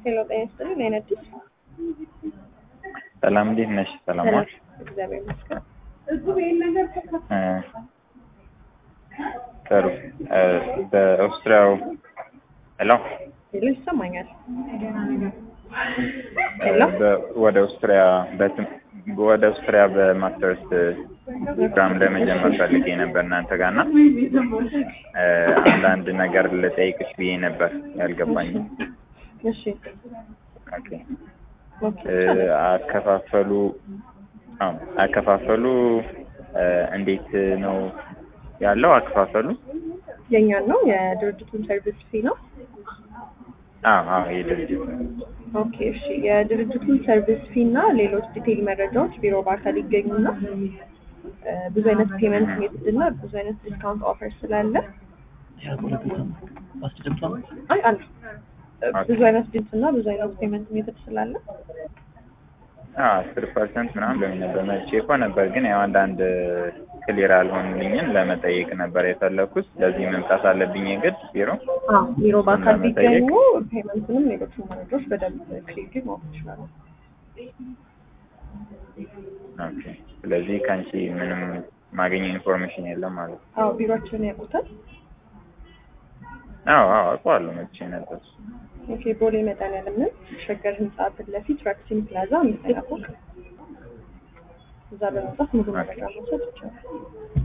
ሄሎ ጤና ይስጥልኝ። ነይን አዲስ ሰላም እንዴት ነሽ? ሰላም ዋልሽ? እግዚአብሔር ይመስገን። እ ጥሩ እ በኦስትሪያው ሄሎ ሄሎ ይሰማኛል። እ ሄሎ በ- ወደ ኦስትሪያ በትም ወደ ኦስትሪያ በማስተርስ ፕሮግራም ለመጀመር ፈልጌ ነበር እናንተ ጋር እና እ አንዳንድ ነገር ልጠይቅሽ ብዬ ነበር ያልገባኝ። እሺ ኦኬ ኦኬ እ አከፋፈሉ አዎ አከፋፈሉ እ እንዴት ነው ያለው አከፋፈሉ? የኛን ነው የድርጅቱን ሰርቪስ ፊ ነው። አዎ አዎ የድርጅት ኦኬ እሺ የድርጅቱን ሰርቪስ ፊ እና ሌሎች ዲቴይል መረጃዎች ቢሮ በአካል ይገኙና እ ብዙ አይነት ፔመንት ሜትድ እና ብዙ አይነት ዲስካውንት ኦፈር ስላለ አይ አለ እ ብዙ አይነት ዲንስ እና ብዙ አይነት ፔመንት ሜትድ ስላለ አስር ፐርሰንት ምናምን በምን ነበር መቼ እኮ ነበር ግን ያው አንዳንድ ክሊር አልሆንልኝን ለመጠየቅ ነበር የፈለኩት። ለዚህ መምጣት አለብኝ የግድ ቢሮ። አዎ ቢሮ በአካል ለመጠየቅ? ቢገኙ ፔመንትንም ሌሎች መረጃዎች በደንብ ክሊርሊ ማወቅ ይችላሉ። ኦኬ ስለዚህ ከአንቺ ምንም ማገኘው ኢንፎርሜሽን የለም ማለት ነው። አዎ ቢሮአችንን ያውቁታል። አዎ አዎ አውቀዋለሁ መቼ ነበር። ኦኬ ቦሌ መድኃኒዓለምን ሸገር ህንጻ ፊት ለፊት ራክሲን ፕላዛ አምስተኛ ፎቅ እዛ በመምጣት ሙሉ መረጃ መውሰድ ይቻላል።